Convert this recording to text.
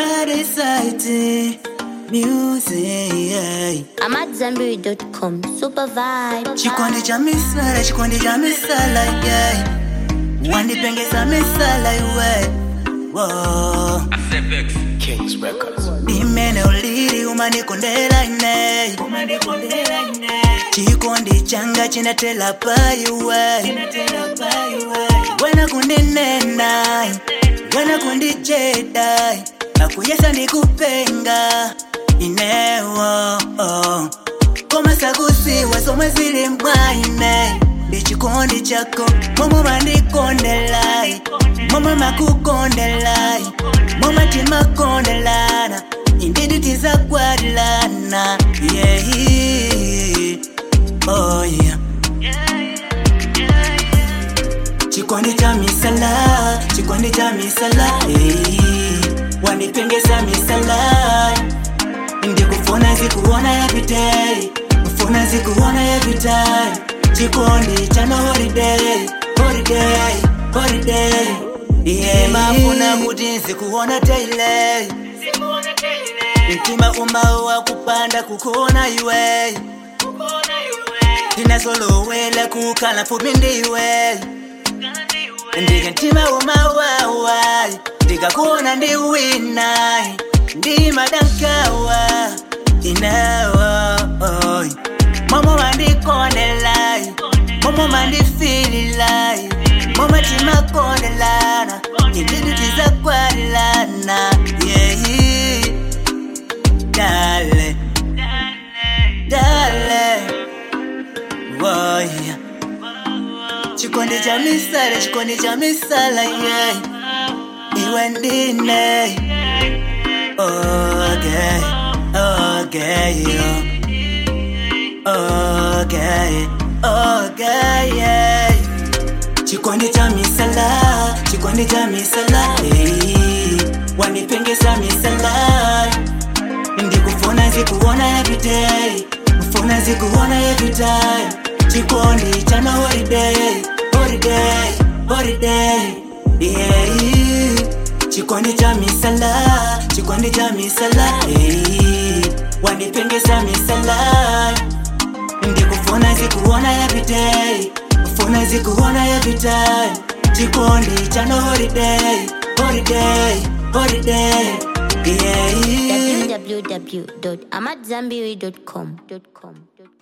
Adesite music I'm at Zenberry.com. Super vibe. Chikondi cha misala, chikondi cha misala yeah. Wandipengeza misala iwe Whoa. Kings Records. Imene uliri umanikondera ine Chikondi changa chinatela paiwe Wena kundinena Wena kundijeda Nakuyesa ndikupenga Inewo oh. Koma sakusiwa somwe zili mwaine ndi chikondi chako momwe mandikondelai momwe makukondelai momwe timakondelana indidi tizakwatilana yehi oh yeah. chikondi cha misala chikondi cha misala hey. wandipengeza misala ndikufuna zikuona everyday kufuna zikuona everyday chikondi chano holiday holiday holiday yeah. mafuna kuti nzikuona daily mtima umawa kupanda kukuona iwe ndinazolowela kukhala mfupi ndiwe ndike mtima umawawa ndikakuona ndiwina ndimadankawa inawa oy. momo mandikondelai momo mandifililai momo timakondelana indidi tizakwalilana yehi dale dale woya chikondi cha misala chikondi cha misala yeah. iwe ndine okay okay yeah. okay okay yeah. chikondi cha misala chikondi cha misala hey. wanipengeza misala ndikufuna zikuona everyday kufuna zikuona everyday chikondi chano holiday holiday holiday yeah. chikondi cha misala chikondi cha misala hey. wanipengeza misala ndikufuna zikuona everyday kufuna zikuona everyday chikondi chano holiday holiday holiday yeah. www.amatzambiri.com.